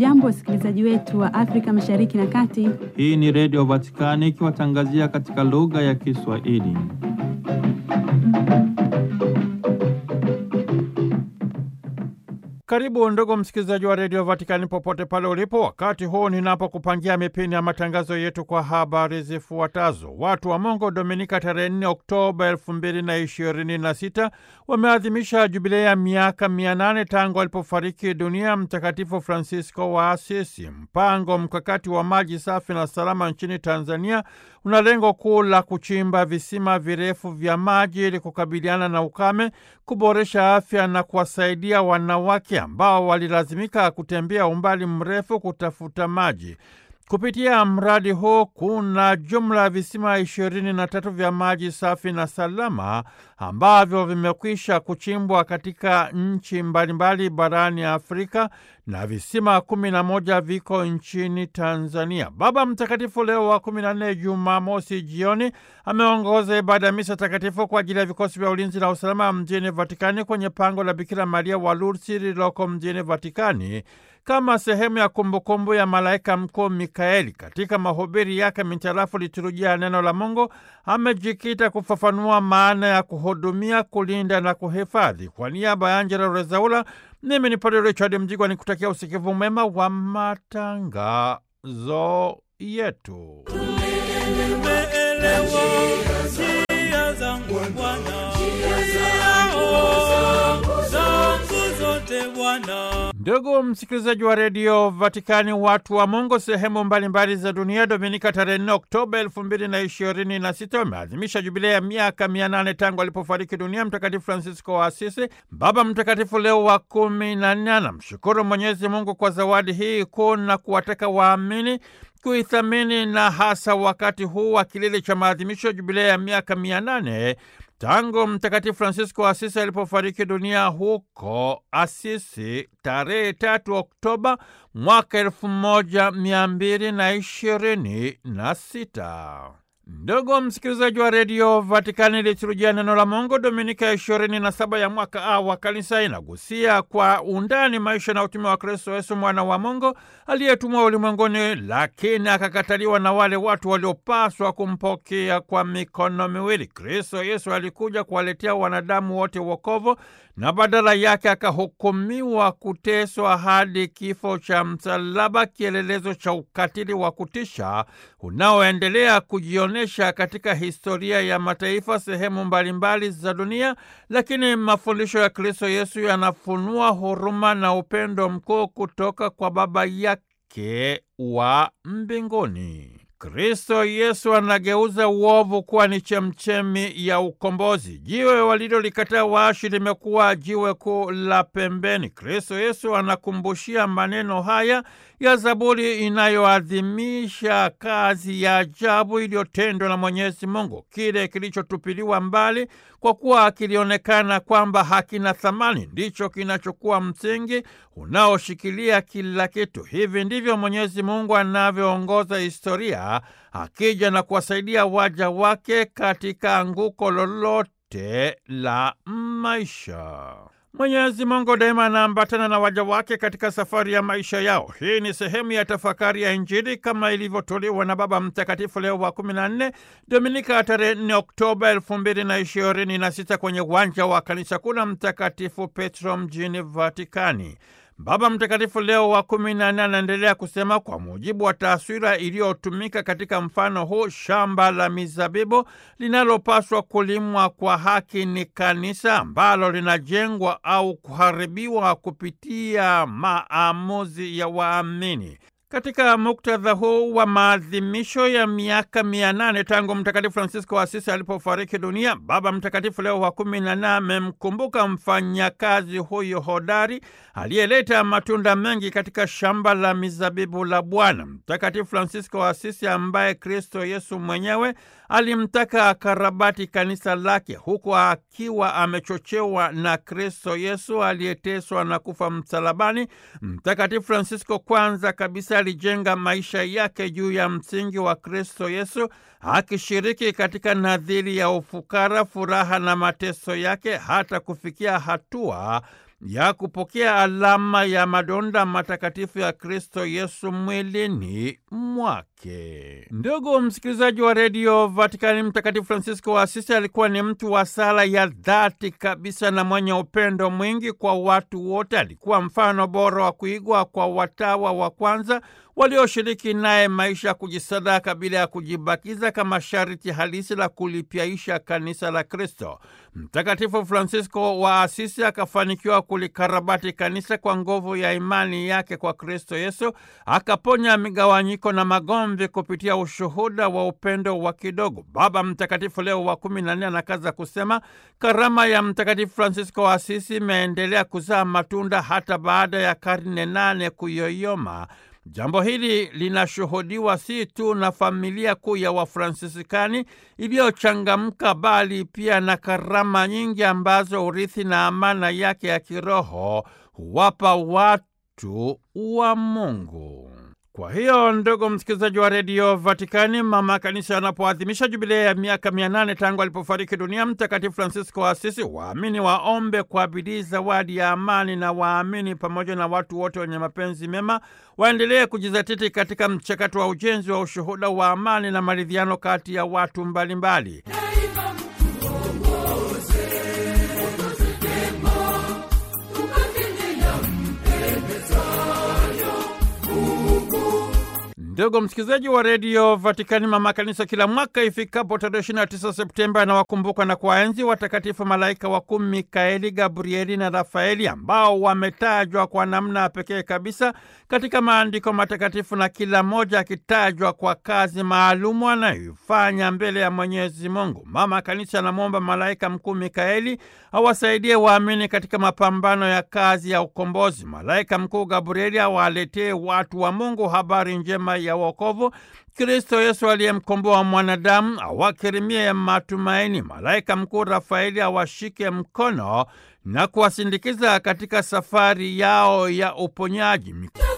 Hamjambo, wasikilizaji wetu wa Afrika Mashariki na Kati. Hii ni Redio Vatikani ikiwatangazia katika lugha ya Kiswahili. Karibu ndugu msikilizaji wa redio Vatikani popote pale ulipo, wakati huu ninapokupangia mipini ya matangazo yetu kwa habari zifuatazo. Watu wa Mungu Dominika tarehe 4 Oktoba elfu mbili na ishirini na sita wameadhimisha jubilei ya miaka mia nane tangu alipofariki dunia Mtakatifu Francisco wa Asisi. Mpango mkakati wa maji safi na salama nchini Tanzania una lengo kuu la kuchimba visima virefu vya maji ili kukabiliana na ukame, kuboresha afya na kuwasaidia wanawake ambao walilazimika kutembea umbali mrefu kutafuta maji. Kupitia mradi huu kuna jumla ya visima ishirini na tatu vya maji safi na salama ambavyo vimekwisha kuchimbwa katika nchi mbalimbali barani Afrika na visima kumi na moja viko nchini Tanzania. Baba Mtakatifu Leo wa kumi na nne, Jumamosi jioni, ameongoza ibada ya misa takatifu kwa ajili ya vikosi vya ulinzi na usalama mjini Vatikani kwenye pango la Bikira Maria wa Lourdes lililoko mjini Vatikani kama sehemu ya kumbukumbu ya malaika mkuu Mikaeli. Katika mahubiri yake mitarafu liturujia ya neno la Mungu, amejikita kufafanua maana ya kuhudumia, kulinda na kuhifadhi. Kwa niaba ya Angela Rezaula, mimi ni Padre Richard Mjigwa ni kutakia usikivu mwema wa matangazo yetu. Ndugu msikilizaji wa redio Vatikani, watu wa Mungu sehemu mbalimbali za dunia, Dominika tarehe 4 Oktoba elfu mbili na ishirini na sita wameadhimisha jubilei ya miaka mia nane tangu alipofariki dunia Mtakatifu Francisco wa Asisi. Baba Mtakatifu Leo wa kumi na nne anamshukuru Mwenyezi Mungu kwa zawadi hii kuu na kuwataka waamini kuithamini na hasa wakati huu wa kilele cha maadhimisho ya jubilei ya miaka mia nane tangu Mtakatifu Francisco wa Asisi alipofariki dunia huko Asisi tarehe tatu Oktoba mwaka elfu moja mia mbili na ishirini na sita. Ndugu msikilizaji wa redio Vatikani, liturujia neno la Mungu Dominika ya ishirini na saba ya mwaka A wa kanisa inagusia kwa undani maisha na utume wa Kristo Yesu mwana wa Mungu aliyetumwa ulimwenguni, lakini akakataliwa na wale watu waliopaswa kumpokea kwa mikono miwili. Kristo Yesu alikuja kuwaletea wanadamu wote wokovu na badala yake akahukumiwa kuteswa hadi kifo cha msalaba, kielelezo cha ukatili wa kutisha unaoendelea kujionyesha katika historia ya mataifa sehemu mbalimbali za dunia. Lakini mafundisho ya Kristo Yesu yanafunua huruma na upendo mkuu kutoka kwa Baba yake wa mbinguni. Kristo Yesu anageuza uovu kuwa ni chemchemi ya ukombozi. Jiwe walilolikataa waashi limekuwa jiwe kuu la pembeni. Kristo Yesu anakumbushia maneno haya ya Zaburi inayoadhimisha kazi ya ajabu iliyotendwa na Mwenyezi Mungu, kile kilichotupiliwa mbali kwa kuwa kilionekana kwamba hakina thamani ndicho kinachokuwa msingi unaoshikilia kila kitu. Hivi ndivyo Mwenyezi Mungu anavyoongoza historia, akija na kuwasaidia waja wake katika anguko lolote la maisha. Mwenyezi Mungu daima anaambatana na waja wake katika safari ya maisha yao. Hii ni sehemu ya tafakari ya Injili kama ilivyotolewa na Baba Mtakatifu Leo wa 14 Dominika tarehe 4 Oktoba elfu mbili na ishirini na sita kwenye uwanja wa kanisa kuu la Mtakatifu Petro mjini Vatikani. Baba Mtakatifu Leo wa kumi na nne anaendelea kusema, kwa mujibu wa taswira iliyotumika katika mfano huu, shamba la mizabibu linalopaswa kulimwa kwa haki ni kanisa ambalo linajengwa au kuharibiwa kupitia maamuzi ya waamini. Katika muktadha huu wa maadhimisho ya miaka mia nane tangu Mtakatifu Francisco wa Asisi alipofariki dunia, Baba Mtakatifu Leo wa kumi na nne amemkumbuka mfanyakazi huyo hodari aliyeleta matunda mengi katika shamba la mizabibu la Bwana. Mtakatifu Francisco wa Asisi ambaye Kristo Yesu mwenyewe alimtaka akarabati kanisa lake huku akiwa amechochewa na Kristo Yesu aliyeteswa na kufa msalabani. Mtakatifu Francisco kwanza kabisa alijenga maisha yake juu ya msingi wa Kristo Yesu, akishiriki katika nadhiri ya ufukara, furaha na mateso yake hata kufikia hatua ya kupokea alama ya madonda matakatifu ya Kristo Yesu mwilini mwake. Ndugu msikilizaji wa redio Vatikani, Mtakatifu Francisco wa Asisi alikuwa ni mtu wa sala ya dhati kabisa na mwenye upendo mwingi kwa watu wote. Alikuwa mfano bora wa kuigwa kwa watawa wa kwanza walioshiriki naye maisha ya kujisadaka bila ya kujibakiza kama sharti halisi la kulipyaisha kanisa la Kristo. Mtakatifu Francisco wa Asisi akafanikiwa kulikarabati kanisa kwa nguvu ya imani yake kwa Kristo Yesu, akaponya migawanyiko na magomvi kupitia ushuhuda wa upendo wa kidogo. Baba Mtakatifu Leo wa kumi na nne anakaza kusema karama ya Mtakatifu Francisco wa Asisi imeendelea kuzaa matunda hata baada ya karne nane kuyoyoma. Jambo hili linashuhudiwa si tu na familia kuu ya Wafransisikani iliyochangamka bali pia na karama nyingi ambazo urithi na amana yake ya kiroho huwapa watu wa Mungu. Kwa hiyo ndugu msikilizaji wa redio Vatikani, mama kanisa anapoadhimisha jubilei ya miaka mia nane tangu alipofariki dunia Mtakatifu Francisco wa Asisi, waamini waombe kwa bidii zawadi ya amani, na waamini pamoja na watu wote wenye mapenzi mema waendelee kujizatiti katika mchakato wa ujenzi wa ushuhuda wa amani na maridhiano kati ya watu mbalimbali mbali. Ndugu msikilizaji wa redio Vatikani, mama kanisa kila mwaka ifikapo tarehe 29 Septemba anawakumbuka na kuwaenzi watakatifu malaika wakuu Mikaeli, Gabrieli na Rafaeli ambao wametajwa kwa namna pekee kabisa katika maandiko matakatifu na kila mmoja akitajwa kwa kazi maalumu anayoifanya mbele ya Mwenyezi Mungu. Mama kanisa anamwomba malaika mkuu Mikaeli awasaidie waamini katika mapambano ya kazi ya ukombozi. Malaika mkuu Gabrieli awaletee watu wa Mungu habari njema ya wokovu, Kristo Yesu aliyemkomboa mwanadamu awakirimie ya matumaini. Malaika mkuu Rafaeli awashike mkono na kuwasindikiza katika safari yao ya uponyaji.